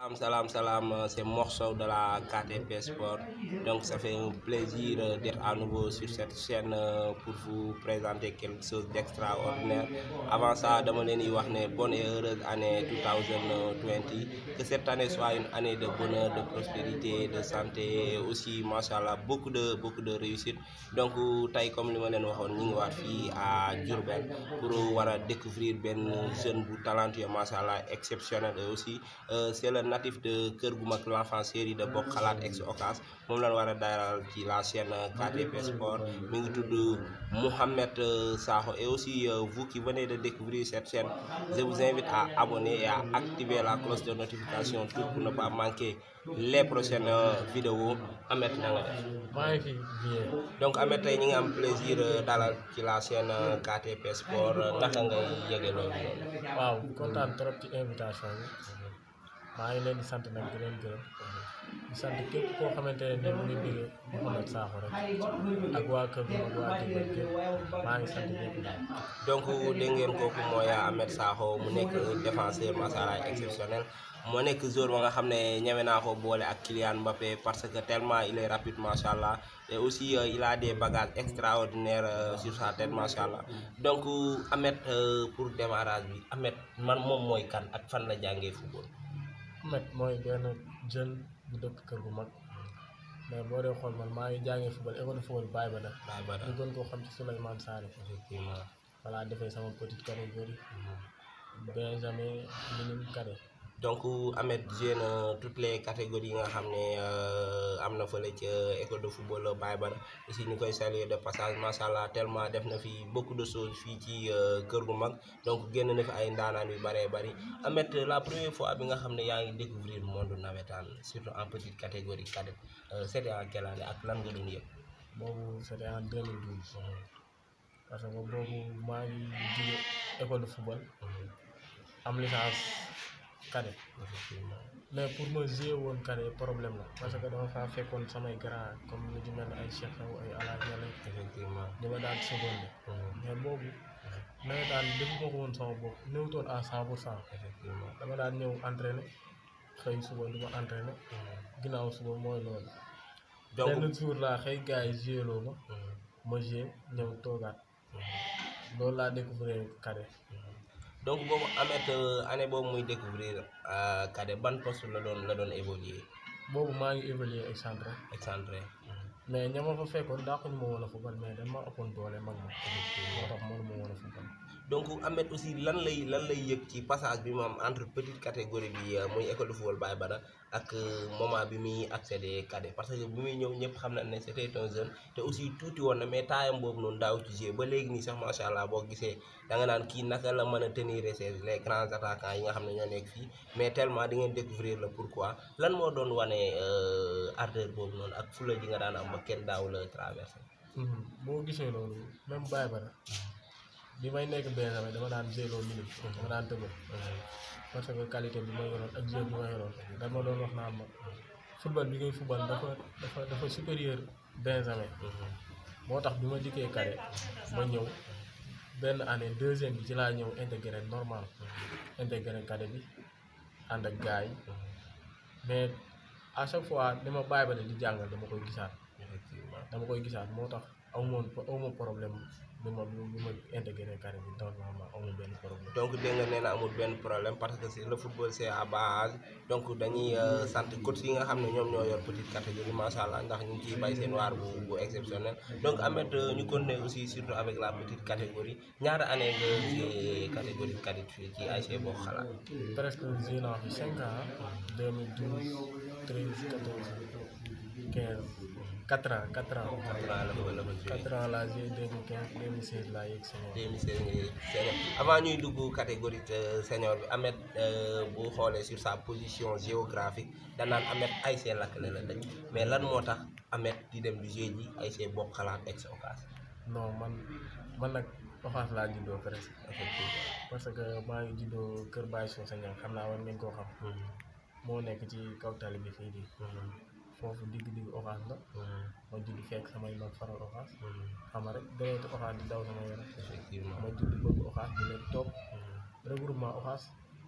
Salam, salam, salam, euh, c'est Morceau de la KTP Sport. Donc ça fait un plaisir euh, d'être à nouveau sur cette chaîne euh, pour vous présenter quelque chose d'extraordinaire. Avant ça, dama leen di wax ne bonne et heureuse année 2020. Que cette année soit une année de bonheur, de prospérité, de santé et aussi machallah beaucoup de beaucoup de réussite. Donc tey comme li ma leen waxoon ñu ngi waat fii à Diourbel pour war a découvrir benn jeune bu talentueux machallah exceptionnel et aussi euh, c'est le natif de Kër gu mag l'enfant série de Bokk Xalaat ex Ocas moom lañ war a dalal ci la chaîne KTP Sport mi ngi tudd Mouhamed euh, Sakho et aussi euh, vous qui venez de découvrir cette chaîne je vous invite à abonner et à activer la cloche de notification tout pour ne pas manquer les prochaines euh, vidéos Ahmed na nga def maa ngi fi bien donc Ahmed tey ñi ngi am plaisir euh, dalal ci la chaîne euh, KTP Sport euh, naka ngay yëge loolu noonu waaw kontaan trop ci invitation bi maa ngi leen di sant nag di leen gërëm di sant képp koo xamante ne ni mu ngi bëgg Mouhamed Sakho rek ak waa kër gi ak waa Diourbel gépp maa ngi sant ñëpp daal donc dégg ngeen kooku mooy Ahmed Sakho mu nekk défenseur masala exceptionnel moo nekk joueur ba nga xam ne ñeme naa ko boole ak Kylian Mbappé parce que tellement il est rapide macha allah et aussi euh, il a des bagages extraordinaires euh, sur sa tête macha allah donc Ahmed euh, pour démarrage bi Ahmed man moom mooy kan ak fan la jàngee football. Ahmed mooy benn jeune bu dëkk kër gu mag mais boo dee xool man maa ngi jàngee football école de football Baye Bada Baye Bada ñu gën koo xam ci Souleymane Sarr effectivement. voilà defee sama petite catégorie benjamin minime cadet donc Ahmed joué na toutes les catégories yi nga xam ne euh, am na fële ca école de football Baye Bada aussi ñu koy saluer de passage macha allah tellement def na fi beaucoup de choses fii ci euh, kër gu mag donc génn na fi ay ndaanaan yu bëree bëri Ahmed la première fois bi nga xam ne yaa ngi découvrir monde navétane surtout en petite catégorie cadette euh, c'était en quelle année ak lan nga doon yëg. boobu c'était en 2012 parce que boobu maa ngi jóge école de football am licence cadet effectivement mais pour ma jouer woon cadet problème la parce que dama faa fekkoon samay grand comme lu ci mel ne ay Cheikh Sow ay Alaaj Yàlla effectivement. di ma daan seconde mais boobu nawet daan defu ma ko woon sama bopp néewtoon à cent pour cent effectivement. dama daan ñëw entraîner xëy suba du ma entraîner ginnaaw suba mooy loolu donc benn jour laa xëy gars yi joué loo ma ma joué ñëw toogaat loolu laa découvrir cadet donc boobu Ahmed euh, année boobu muy découvrir euh, cadet ban poste la doon la doon évoluer boobu maa ngi évoluer excentré excentré mais ña ma fa fekkoon daa ko ñu ma woon a football mais dañ ma ëppoon doole mag ma moo tax mënu ma woon a football donc Ahmed aussi lan lay lan lay yëg ci passage bi mu am entre petite catégorie bi euh, muy école de football Baye Bada ak euh, moment bi muy accéder cadet parce que bi muy ñëw ñëpp xam na ne c'était un jeune te aussi tuuti woon na mais taayam boobu noonu daaw ci jouer ba léegi nii sax macha allah boo gisee da nga naan kii naka la mën a tenir ses les grands attaquants yi nga xam ne ñoo nekk fii mais tellement di ngeen découvrir le pourquoi lan moo doon wane euh, ardeur boobu noonu ak fula ji nga daan am ba kenn daaw la traversé. boo gisee loolu même Baye Bada bi may nekk Benjamin dama daan zéro minute dama daan tëbal parce que qualité bi ma yoroon ak jeu bi ma yoroon dama doon wax naan ma football bi ngay football dafa dafa dafa supérieur Benjamin moo tax bi ma dikkee cadet ma ñëw benn année deuxième bi ci laa ñëw intégré normal intégré cadet bi ànd ak gars yi mais à chaque fois ni ma Baye Bada di jàngal dama koy gisaat effectivement. dama koy gisaat moo tax aw moon aw ma problème bi ma bi ma intégré carré bi normalement aw ma benn problème donc dégg nga nee na amul benn problème parce que c'est le football c'est à base donc dañuy euh, sant coach yi nga xam ne ñoom ñoo yor petite catégorie macha allah ndax ñu ngi ciy bay seen waar bu bu exceptionnel donc Ahmed euh, ñu continuer aussi surtout avec la petite catégorie ñaata année nga ci catégorie cadette fii ci ASC Bokk Xalaat presque joué naa fi cinq ans 2012 13 14 15 quatre ans quatre ans quatre ans la fa la fa joué quatre ans laa joué 2015 2016 laa yegg senior 2016 nga yëg senior avant ñuy dugg catégorie euh, senior bi Ahmed euh, bu xoolee sur sa position géographique danaan Ahmed ASC Lakkale la dëkk mais lan moo tax Ahmed di dem di jouer ji ASC Bokk Xalaat ex Ocas non man man nag Ofaas laa juddoo presque effectivement parce que maa ngi juddoo Kër Baye Socé Niang xam naa war ngeen koo xam moo nekk ci kaw tali bi fii di foofu digg-digg Ofaas la ma judd fekk samay mag faral Ofaas xam nga rek deretu Ofaas di daw sama yaram effectivement ma judd bëgg Ofaas di leen topp regroupement Ofaas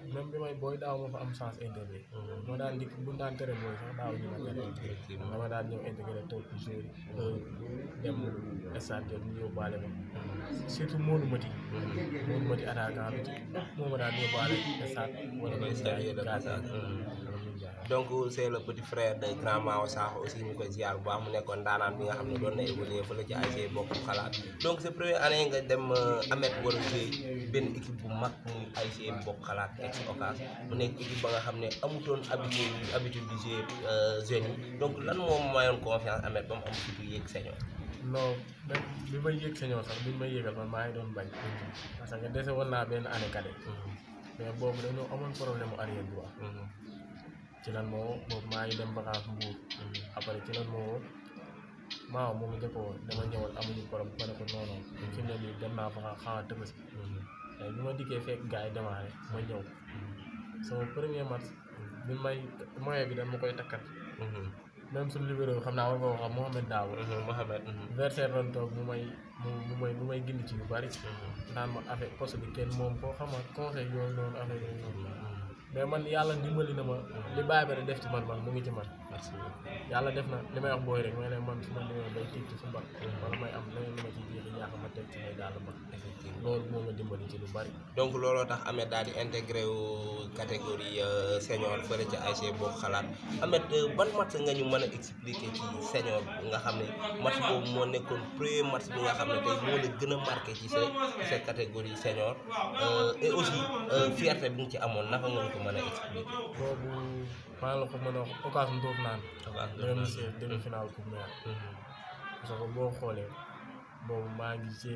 même bi may booy daaw ma fa am chance intégré moo daan dikk bu daan tere booy sax daaw ñu ma tere effectivement dama daan ñëw intégré toog ci jour yi dem stade jot ñu yóbbaale ma surtout Modou Mati Modou Mati attaquant bi ci moo ma daan yóbbaale stade wala may Stade de stade passage. donc c'est le petit frère de grand Mao Sakho aussi ñu koy ziar bu baax mu nekkoon daanaan bi nga xam ne doon na évoluer fële ci ASC bokk xalaat donc sa première année nga dem Amet war a jouer benn équipe bu mag muy ASC bokk xalaat ex Ocas mu nekk équipe ba nga xam ne amutoon habitude habitude di jouer jeunes yi donc lan moom mayoon confiance Amet ba mu am fitu yéeg sañoo non même bi may yéeg sañoo sax bi may yéegal man maa ngi doon bañ parce que dese woon naa benn année cadet mais boobu dañoo amoon problème mu arrière droit ci lan moo boobu maa ngi dem vacance Mbour après ci lan moo maaw moom njëkk woon dama ñëwoon amuñu problème ma ne ko non non fi mu ne nii dem naa vacance xaw tëbës bi ma dikkee fekk gars yi démarré ma ñëw sama premier match bi may moyen bi dama koy takkal même suñu libéro xam naa war nga wax Mohamed Daawo Mohamed versaire doon toog mu may mu mu may mu may gindi ci yu bari naan ma affaire poste bi kenn moom koo xama conseil yooyu noonu affaire yooyu noonu mais man yàlla dimbali na ma li bàyyi ba def ci man man mu ngi ci man merci yàlla def na li may wax booy rek mooy ne man su ma demee bay tiit ci fu mbag wala may am leneen lu ma ciy jéexi ñaax ma teg ci may daal mbag effectivement loolu moo ma dimbali ci lu bari donc looloo tax Amet daal di intégré wu catégorie euh, senior fële ca ASC bokk xalaat Amet euh, ban match nga ñu mën a expliquer ci senior bi nga xam ne match boobu moo nekkoon premier match bi nga xam ne tey moo la gën a marqué ci sa ci sa catégorie senior euh, et aussi euh, fierté bi nga ci amoon naka nga ñu ko mën a expliquer. boobu maa la ko mën a wax occasion doof naan Occasion Ndof 2016 Naan. demi final coupe maire parce que boo xoolee boobu maa ngi ci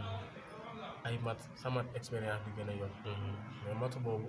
ay match sama expérience bi gën a yokk mais match boobu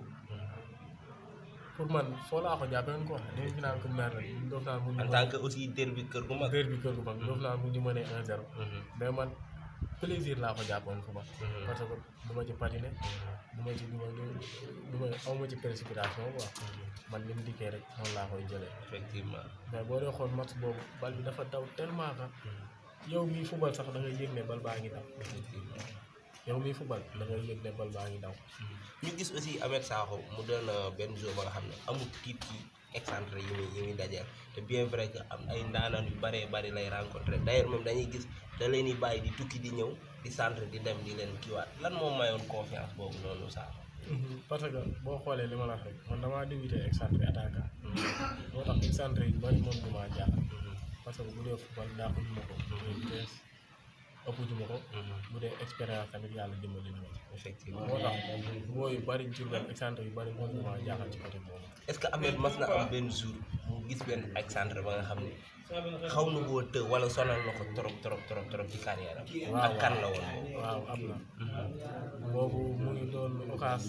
pour man foo laa ko jàppee woon quoi demi final coupe maire la doof naan mu ñu en tant que aussi derby kër gu mag. derby kër gu mag doof naan mu ñu mënee 1-0 mais man plaisir laa ko jàppoon fu ma parce que du ma ci patiner du ma ci du ma du ma aw ma ci précipitation quoi man li mu dikkee rek noonu laa koy jëlee effectivement. mais boo dee xool match boobu bal bi dafa daw tellement que yow miy fubal sax da ngay yëg ne bal baa ngi daw effectivement. yow miy fubal da ngay yëg ne bal baa ngi daw ñu gis aussi Amet Sakho mu doon benn jour ba nga xam ne amul tiit ci excentré yi muy yi muy dajeel te bien vrai que am ay ndaanaan yu bëree bëri lay rencontré d'ailleurs moom dañuy gis da leen di bàyyi di tukki di ñëw di centre di dem di leen kiiwaat lan moom mayoon confiance boobu noonu Sakho. parce que boo xoolee li ma la wax rek man damaa débuté excentré attaquant moo tax excentré yu bari moom du maa jaaxal parce que bu dee football daaxu ñu ma ko bu dee vitesse ëpp ñu ma ko bu dee expérience tamit yàlla dimbali na ma ci effectivement moo tax boo yu bari ci benn excentré yu bari moom du maa jaaxal ci côté boobu est-ce que Amet mas na am benn jour mu gis benn excentré ba nga xam ne xaw na koo të wala sonal na ko trop trop trop trop ci carrière am. waaw ak kan la woon boobu. waaw am na boobu mu ngi doon occas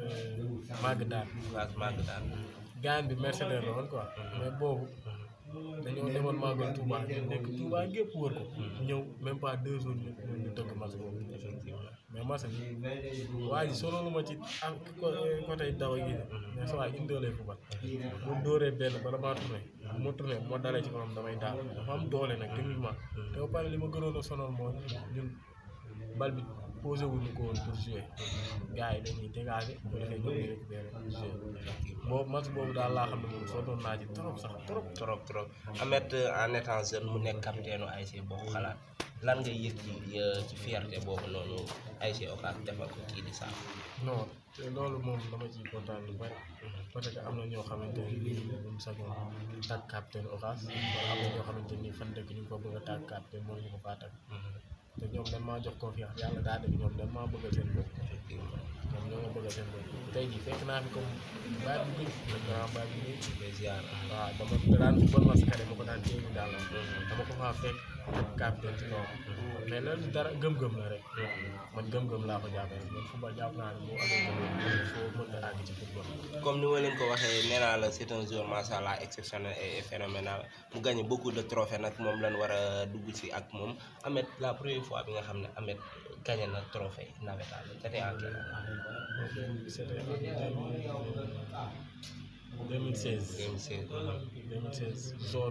màgg daal Oustaz Maguette daal. gaañ bi mercenaire la woon quoi mais boobu dañoo demoon màggal Touba ñu nekk Touba gépp wër ko ñëw même pas deux jours ñu ñu tëgg match boobu mais match bi waa ji sonalu ma ci ak côté daw gi de mais sa waay indoolee fu bat mu dóoree benn bala maa tourné bu ma tourné moo dalee ci kawam damay daal dafa am doole nag techniquement te ba pare li ma gënoon a sonal mooy ñun bal bi posé wuñu ko woon pour jouer gars yi dañuy dégager bu defee ñoom ñu récupérer pour jouer boobu match boobu daal laa xam ne moom sonnoon naa ci trop sax trop trop trop Amet en étant jeune mu nekk capitaine u ASC bokk xalaat lan ngay yëg ci ci fierté boobu noonu ASC Ocas defal ko kii di Sakho. non te loolu moom dama ciy kontaan lu bari parce que am na ñoo xamante ne nii buñ sañoon tàgg capitaine Ocas wala am na ñoo xamante ni fan dëkk ñu ko bëgg a tàgg capitaine mooy ñu ko faa tàgg te ñoom dañ maa jox confiance yàlla daa def ñoom dañ maa bëggal seen bopp effectivement ñoom ñoo ma bëggal seen bopp tey jii fekk naa fi comme baay bu bëri le grand baay bu bëri les ziar. waaw dama daan football ma sakare ma ko daan téye daal dama ko faa fekk capitaine ci kaw mais loolu dara gëm-gëm la rek man gëm-gëm laa ko jàppee man football jàpp naa ne boo amee gëm-gëm il faut mën nga àgg ci football comme ni ma leen ko waxee nee naa la c'est un joueur macha allah exceptionnel et phénoménal mu gagné beaucoup de trophées nag moom lañ war a dugg si ak moom Amet la première fois bi nga xam ne Amet gagné na trophée navétane c'était en quelle année c'était en 2016 2016. 2016 zone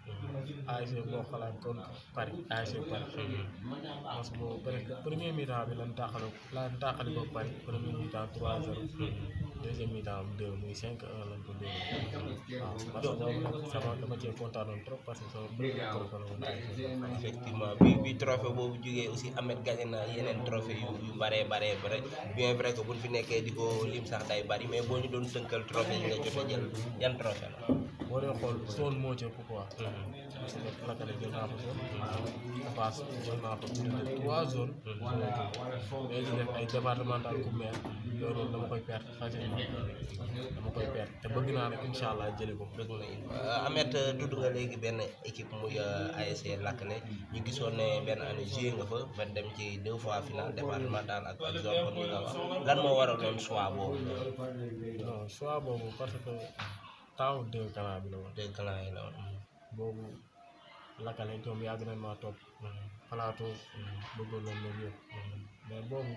ASC boo xalaat kon Paris ASC Paris parce que boobu presque premier mi-temps bi lan tàqale lan tàqale ko Paris premier mi-temps 3-0 deuxième mi-temps am 2 muy 5-1 lañ ko dóor waaw parce que boobu nag sama dama cee kontaanoon trop parce que sama premier trophée la woon ASC effectivement bi bi trophée boobu jógee aussi Ahmed gagné na yeneen trophée yu yu baree baree bare bien vrai que buñ fi nekkee di ko lim sax day bari mais boo ñu doon tënkal trophée yi nga jot a jël yan trophée la boo dee xool zone moo ci ëpp quoi parce que lakale jël naa fa zone Fass jël naa fa plus de trois zones mais di def ay départemental ku maire yooyu noonu dama koy perte facilement dama koy perte te bëgg naa nag incha allah jëli ko dëgg la Ahmed tudd nga léegi benn équipe muy ASC Lakale ñu gisoon ne benn année joué nga fa ba dem ci deux fois finale départemental ak ak zone comme ni nga wax lan moo waraloon choix boobu non choix boobu parce que temps deux canal bi la woon deux clans yi la woon boobu lakale ñoom yàgg nañ maa topp plateau bëggoon nañ loolu yëpp mais boobu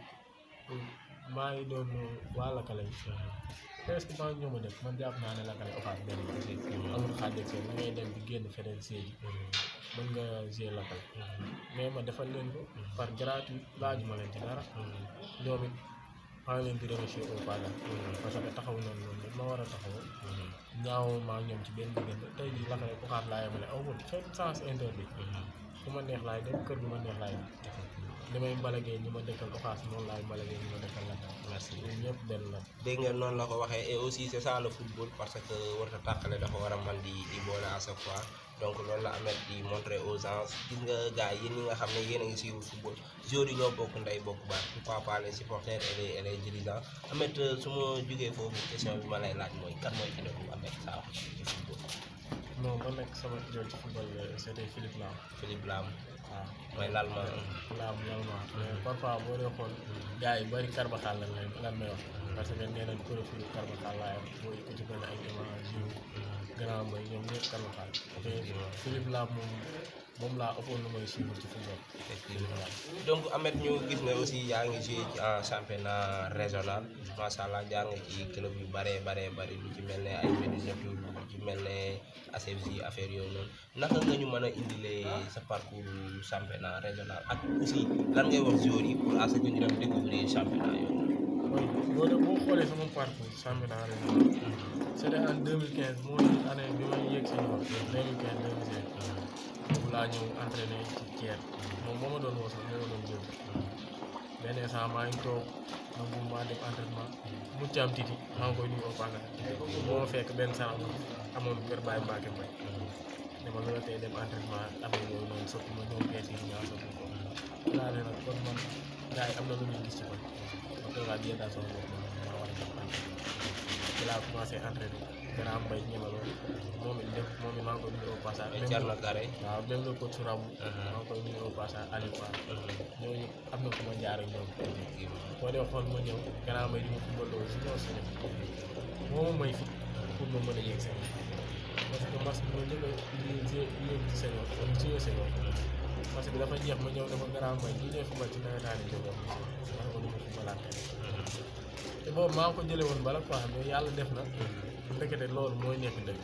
maa ngi doon waa lakale yi presque maa ngi ñoo ma def man jàpp naa ne lakale oxaat benn amul xaaj ak seen da ngay dem di génn feneen séegi mën nga gérer lakale mais ma defal leen ko par gratuit laaju ma leen ci dara ñoom it maa ngi leen di remercier au passage parce que taxaw nañ loolu ma war a taxawoo ñaaw maa ñoom ci benn diggante tey jii lakale oxaat laa yemale aw ma fenn sens interdit fu ma neex laay dem kër gu ma neex laay dem li may mbalagee ñi ma dëkkal oxaas noonu laay mbalagee ñi ma dëkkal la merci ñun ñëpp benn la dégg nga noonu la ko waxee et aussi c'est ça le football parce que warta tàqale dafa war a man di di boole à chaque fois donc loolu la Ahmed di montrer aux gens gis nga gars yi yéen ñi nga xam ne yéen a ngi suivre football joueurs yi ñoo bokk ndey bokk baat pourquoi pas les supporters et les et les dirigeants Ahmed su ma jógee foofu question bi ma lay laaj mooy kan mooy idole Ahmed Sakho ci football non man nag sama idole ci football c'était Philippe Lam Philippe Lam waaw mooy l'allemand Lam vraiment mais parfois boo dee xool gars yi bari Carvajal lan lay lan may wax parce que nee nañ profil Carvajal laa yor boo ko ci benn ay image yu grand mbay ñoom ñëpp Carvajal te Philippe Lam moom moom laa ëppoon lu may suivre ci football effectivement donc Ahmed ñu gis ne aussi yaa ngi joué ci en championnat régional macha allah jaar nga ci club yu bare bare bari lu ci mel ne ay Médina Tour lu ci mel ne ACFJ affaire yooyu noonu naka nga ñu mën a indilee sa parcours championnat régional ak aussi lan ngay wax joueurs yi pour à ce que ñu dem découvrir championnat yooyu. mooy boo de boo xoolee sama parcours championnat régional c'était en 2015 mooy année bi may yéeg si ñoom 2015 2016 boobu laa ñëw entraîné ci Thiès moom moo ma doon woo sax moo ma doon jël benn instant maa ngi toog nangu maa dem entraînement mu ci am titi maa ngi koy nuyu au passage moo ma fekk benn sarax ma amoon kër Baye Mbacke Mbaye dama la tey dem entraînement affaire yooyu noonu sotti ma ñoom kees yi ñaa sotti ko laa ne nag kon man gars yi am na lu ñuy gis ci man ma toogaat yéen daal sama bopp man maa war a dem entraîné ci laa commencé entraîné grand mbay ñemaloon moom it def moom it maa ngi koy nuyu au passage mais Thierno Kare. waaw même le coach Rabou maa ngi koy nuyu au passage Aliou Fall ñooñu am na fu ma jaar ak ñoom boo dee xool ma ñëw grand mbay di ma footballoo si ñoo sene moo ma may fit pour ma mën a yegg seen parce que match bi ma njëkk a yéeg ci senior kon ci senior parce que dafa jeex ma ñëw dafa grand mbay ñi ñëw football ci nawetaani jógoon ma ne ko duma footballaat tey te boobu maa ngi ko jële woon bala quoi mais yàlla def na ndekete loolu mooy nekk dëgg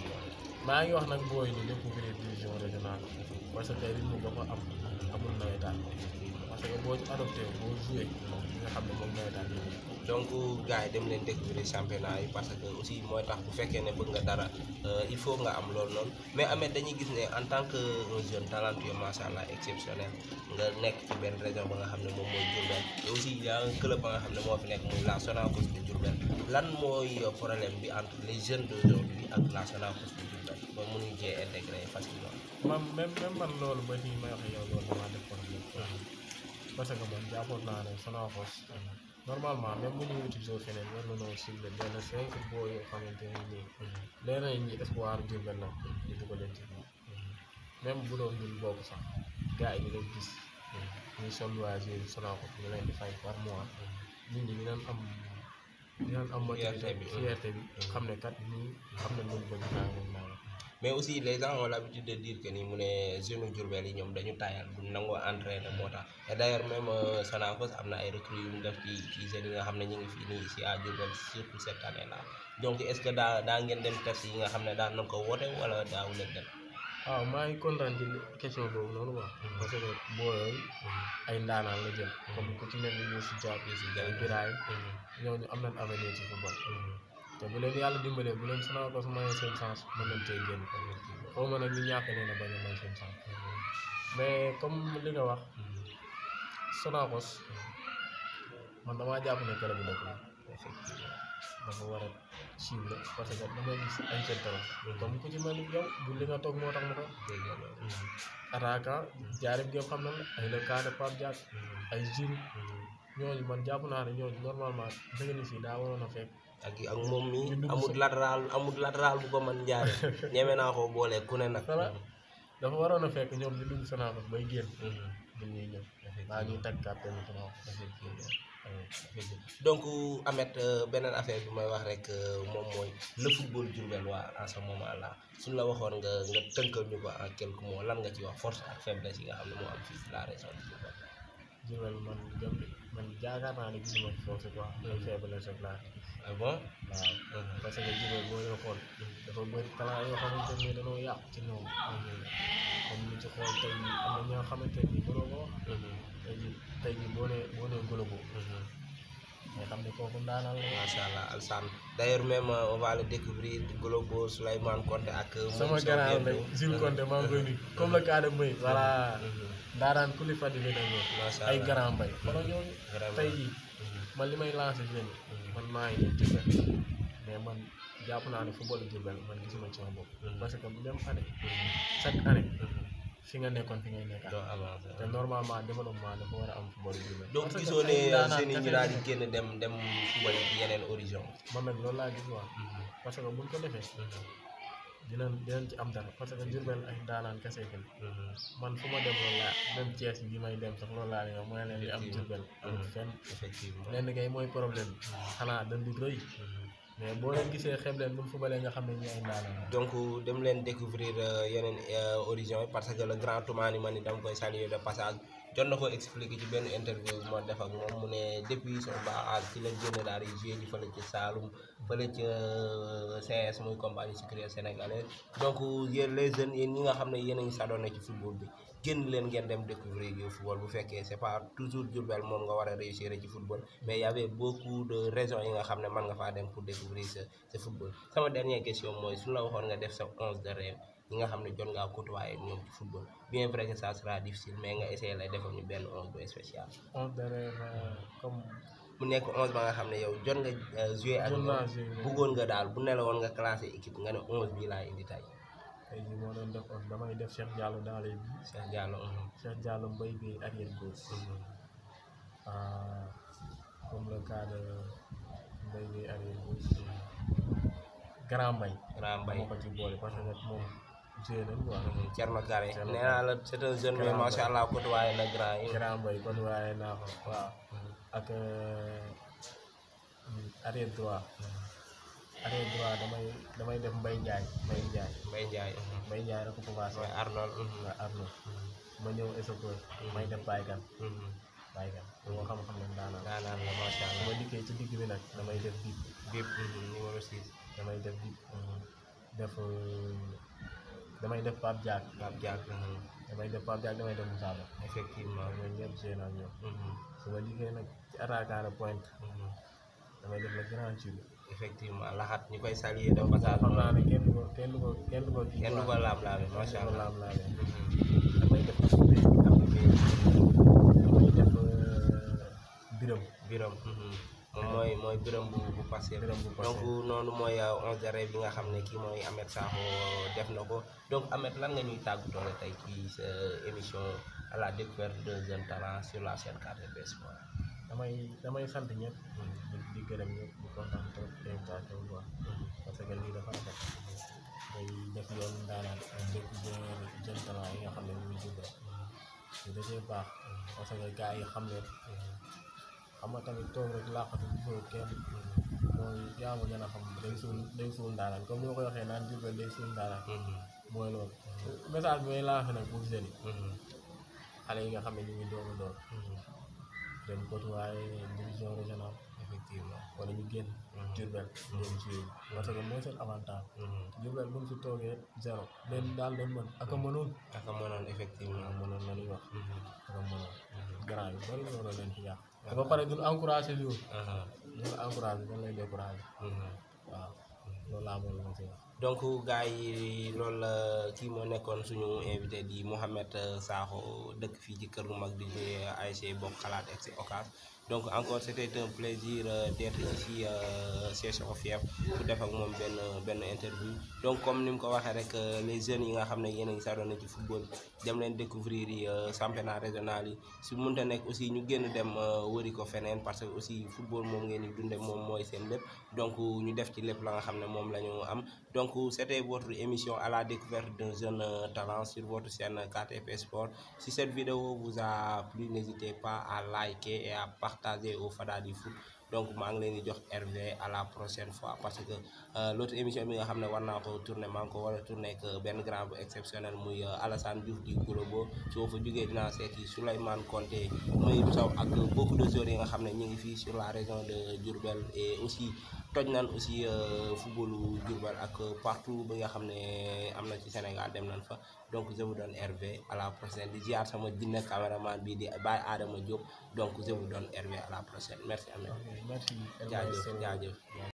maa ngi wax nag booy ni découvrir division régionale parce que rythme ba ko am amul nawetaan parce que boo ci adopté boo joué li nga xam ne moom nawetaan yi donc gars yi dem leen découvrir championnat yi parce que aussi mooy tax bu fekkee ne bëgg nga dara il faut nga am loolu noonu mais Ahmed dañuy gis ne en tant que un jeune talentueux macha allah exceptionnel nga nekk ci benn région ba nga xam ne moom mooy Diourbel te aussi y a un club ba nga xam ne moo fi nekk muy la Sonacos de Diourbel lan mooy problème bi entre les jeunes d'aujourd'hui ak la Sonacos de Diourbel ba mënuñ cee intégrer facilement. man même même man loolu ba fii may wax yow loolu damaa def problème parce que man jàppoon naa ne Sonacos normalement même bu ñu wuti jour feneen war nañoo ciblé benn cinq boo yoo xamante ne nii leer nañ ñi espoir Diourbel la ñu dugg leen ci biir même bu doon ñun bokk sax gars yi di leen gis ñuy sol loisir Sonacos ñu leen di fay par mois nit ñi dinañ am dinañ am motivité bi fierté bi xam ne kat ñii xam ne luñ bëgg naa moom naa mais aussi les gens ont l'habitude de dire que ni mu ne jeune Diourbel yi ñoom dañu tayal bu nangoo entraîner moo tax et d'ailleurs même Sonacos am na ay recrues yu mu def ci ci jeunes yi nga xam ne ñu ngi fii nii ici à Diourbel surtout cette année là donc est-ce que daa daa ngeen dem test yi nga xam ne daan na ko woote wala daawu leen dem. waaw maa ngi kontaan ci question boobu noonu quoi parce que booyooyu ay ndaanaan la jël comme ku ci mel ni Youssou Diab ay Biraye ñooñu am nañ avenir ci football te bu leen yàlla dimbalee bu leen Sonacos mayee seen chance mën nañ cee génn xaw ma nag ñu ñàkk leen a bañ a may seen chance mais comme li nga wax Sonacos man damaa jàpp ne club bi dëkk la dafa war a suivre parce que damay gis ay central comme ku ci mel ni yow du li nga toog moo tax ma ko attaquant jaarib gépp xam na la ay le cas de Pape Diak ay Giroud ñooñu man jàpp naa ne ñooñu normalement dëgg ni si daa waroon a fekk ak ak moom mi ñu dugg amul sa- latéral amul latéral bu ko mën njaare ñeme naa ko boole ku ne nag voilà dafa waroon a fekk ñoom ñu dugg Sonacos bay génn du ñuy ñëw maa ñuy teg carte ni Sonacos donc Ameth euh, beneen affaire bi may wax rek euh, moom mooy le football Diourbel waa en ce moment là suñ la waxoon nga nga tënkal ñu ko en quelques mots lan nga ci wax force ak faiblesse yi nga xam ne moo am fii ci la région de Diourbel Diourbel man gëm man jaakaar naa ne gisuma ci foofu quoi ay faiblesse rek laa gis ah bon waaw parce que Diourbel boo leen xool dafa bëri talent yoo xamante ne dañoo yàqu ci ñoom comme ñu ci xool tey jii am na ñoo xamante ni mënoo ko wax tey jii tey jii boo nee boo nee Golobo nga xam ne kooku ndaanaan la macha allah Alsane d'ailleurs même euh, on va le découvrir Globo Souleymane Konté ak euh, sama Moussa gannaaw Diallo. nag Jules Conté maa ngi koy nuyu comme le cas de Mbaye voilà ndaanaan ku li fàttali na ñëw Macha ay Allah. grand mbay xoolal ñooñu Vraiment. tey jii man li may lancé jeune yi man maa ngi nii Diourbel mais man jàpp naa ne football Diourbel man gisuma ci sama bopp parce que même année chaque année fi nga nekkoon fi ngay nekkaat doo avancé te normalement développement dafa war a am football Diourbel donc Parce que gisoo ne ay ndaanaan jeunes yi ñu kese daal di lañu. génn dem dem fubal ci yeneen horizon man nag loolu laa gis waa parce que buñ ko defee dinañ dinañ ci am dara parce que Diourbel ay ndaanaan kese fi ne man fu ma dem loolu laa même Thiès yi may dem sax loolu laa leen wax mooy leen li am Diourbel amul fenn effectivement lenn kay mooy problème bi xanaa dañ di rëy mais boo leen gisee xeeb leen bu ñu fubalee nga xam ne ñi ay ndaanaan la. donc dem leen découvrir euh, yeneen euh, horizon yi parce que le grand Toumani man ni dama koy saluer de passage jot na ko expliquer ci benn interview bu ma def ak moom mu ne depuis son bas âge ci la génn daal di jouer ji fële ci Saloum fële ca euh, CS muy compagnie sucrière sénégalaise donc yéen les jeunes yéen ñi nga xam ne yéen a ngi sadonné ci football bi génn leen ngeen dem découvrir yu football bu fekkee c'est pas toujours Diourbel moom nga war a réussir ci football mais y avait beaucoup de raisons yi nga xam ne mën nga faa dem pour découvrir ce ce football sama dernière question mooy suñu la waxoon nga def sa onze de rêve ñi nga xam ne jot ngaa côtoyer ak ñoom ci football bien vrai que ça sera difficile mais nga essayer lay defal ñu benn onze bu spécial on dirait euh, comme mu nekk onze ba nga xam ne yow jot nga euh, jouer ak Jot ñoom naa jouer, mais- bëggoon nga daal bu ne la woon nga classé équipe nga ne onze bii laa indi tey tey jii moo doon def on damay def Cheikh Diallo dans les buts Cheikh Diallo mhm, Cheikh Diallo Mbaye Gueye arrière gauche mhm. ah, comme le cas de Mbaye Gueye arrière gauche Grand Mbaye Grand Mbaye moo ko ci boole parce que moom joué nañ quoi mhm, Thierno Carré Thierno nee naa la c'est un jeune mais Grand macha allah côtoyer na grand yi Grand Mbaye kon waaye naa ko waaw ak arrière droit arrière droit damay damay def Mbaye Ndiaye Mbaye Ndiaye Mbaye Ndiaye mhm. Mbaye Ndiaye rek ko commencé mooy Arnold mhm, nga Arnaud ma ñëw Esopeur may def Baykan mhm. Baykan moo xam-xam ne daanaka daanaan la macha su allah ma dikkee ci digg bi nag damay def bip bip mhm, numéro 6 damay def bip def euh, damay def Pape Diak Pape Diak mhm, damay def Pape Diak damay def Moussa Ba effectivement waaw ñooñu ñëpp joué naa ak ñoom mhm, su ma dikkee nag ci attaquant de pointe mhm. damay def le grand Thioub effectivement laxat ñu koy saluer de passage xam naa ne kenn du ko kenn du ko kenn du ko kii kenn du ko quoi. laam-laame kenn macha du ko allah laam-laamee Mhm. damay def Abdou Bey damay def euh, Biram biram mhm. moom mooy mooy biram bu bu passé Biram bu passé. donc noonu mooy euh, onze de rêve bi nga xam ne kii mooy Ameth Sakho def na ko donc Ameth lan nga ñuy tàggatoo la tey ci sa émission à la découverte d'un jeune talent sur la chaîne 4B Sport damay damay sant ñëpp di di gërëm ñëpp di kontaan trop ci invitation bi quoi parce que lii dafa rafet day def yoon daanaan ak découvrir jeune talent yi nga xam ne ñu ngi jubal te da cee baax parce que gars yi xam ne xam nga tamit toog rek làqatu gisoo kenn mooy yaa ma gën a xam day suul day suul daanaan comme ni ma koy waxee naan jubal day suul daanaan Mhm. mooy loolu message bi may lancé nag pour jeunes yi Mhm. xale yi nga xam ne ñu ngi doog a door Mhm. dem côtoyer division régionale effectivement wala ñu génn Diourbel ñoom ci parce que mooy seen avantage Diourbel bu ñu fi toogee zéro leen daal leen mën ak a mënoon ak a mënoon effectivement waaw mënoon la ñuy wax ak a mënoon grand yu bari mënoon leen fi yàq te ba pare duñ encouragé li woon ñu encouragé dañ lay découragé waaw loolu laa moom la ma si wax donc gars yi loolu la kii moo nekkoon suñu invité di Mouhamed Sakho dëkk fii ci kër gu mag di jouer ASC Bokk Xalaat FC Ocas donc encore c'était un plaisir euh, d'être ici euh, chez Cheikhou Fief pour def ak moom benn benn interview donc comme ni mu ko waxee rek les jeunes yi nga xam ne yéen a ngi saroon ci football dem leen découvrir yi championnat régional yi su mënta nekk aussi ñu génn dem wëri ko feneen parce que aussi football moom ngeen di dunde moom mooy seen lépp donc ñu def ci lépp la nga xam ne moom la ñu am donc c'était votre émission à la découverte d'un jeune talent sur votre chaîne KTP Sport si cette vidéo vous a plu n'hésitez pas à liker et à partager au Fada du foot donc maa ngi leen di jox RV à la prochaine fois parce que l'autre émission bi nga xam ne war naa ko tourner maa ngi ko war a tourner ak benn grand bu exceptionnel muy Alassane Diouf di Goulobo su ma fa jógee dinaa seeti Souleymane Konté muy Sow ak beaucoup de joueurs yi nga xam ne ñu ngi fii sur la région de Diourbel et aussi toj nañ aussi footballu Diourbel ak partout bi nga xam ne am na ci Sénégal dem nañ fa donc je vous donne RV à la prochaine di ziar sama jinne caméraman bi di Baye Adama Diop donc je vous donne RV à la prochaine merci Ameth merci jaajëf jaajëf